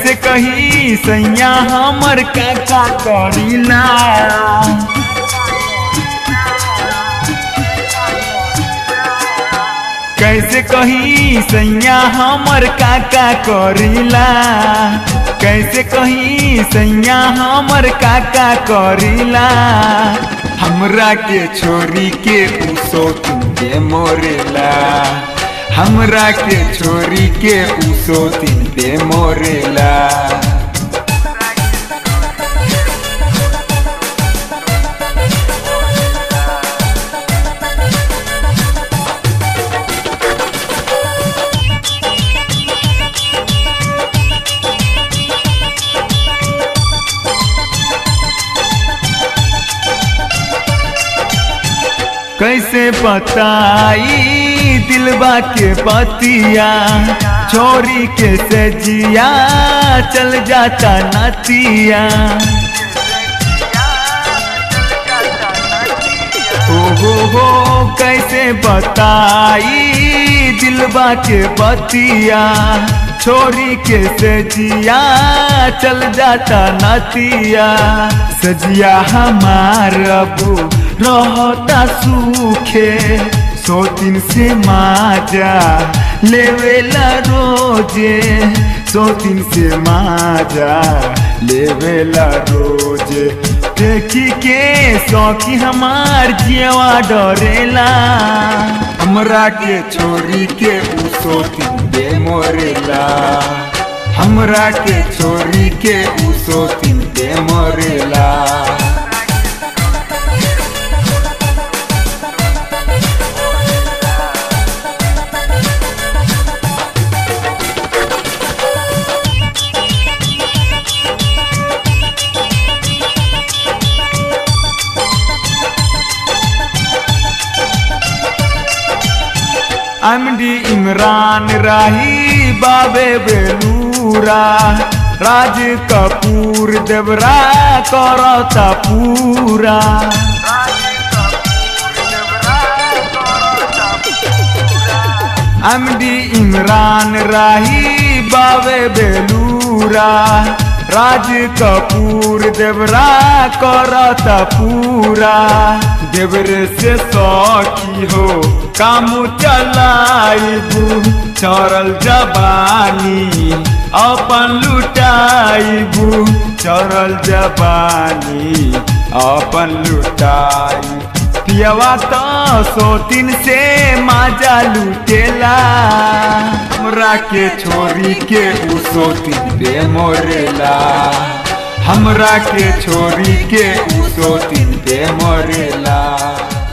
कैसे कही सैया हमर काका करीला कैसे कही सैया हमर काका करीला कैसे कही सैया हमर काका करीला हमरा के छोरी के उसो तुमके मोरेला हमरा के छोरी के उसो तीन पे मोरेला कैसे बताई दिलबा के पतिया छोरी के सजिया चल जाता नतिया ओ हो हो कैसे बताई दिलबा के पतिया छोरी के सजिया चल जाता नतिया सजिया हमार अबू रहता सूखे सौ दिन से माजा लेवेला रोजे सौ दिन से माजा लेवेला रोजे देखी के सौखी हमार जियवा डरेला हमरा के छोरी के उसो तीन दे मोरेला हमरा के छोरी के उसो तीन दे मोरेला एमडी इमरान राही बाबे बेलूरा राज कपूर देवरा करता पूरा एमडी इमरान राही बाबे बेलूरा राज कपूर देवरा करता पूरा देवरे से सौखी हो काम चलाइबू चरल जबानी अपन लुटाइबू चरल जबानी अपन लुटाई पियवा तो सोतिन से माजा लुटेला हमरा के छोरी के उ सोतिन पे मोरेला हमरा के छोरी के उ सोतिन पे मोरेला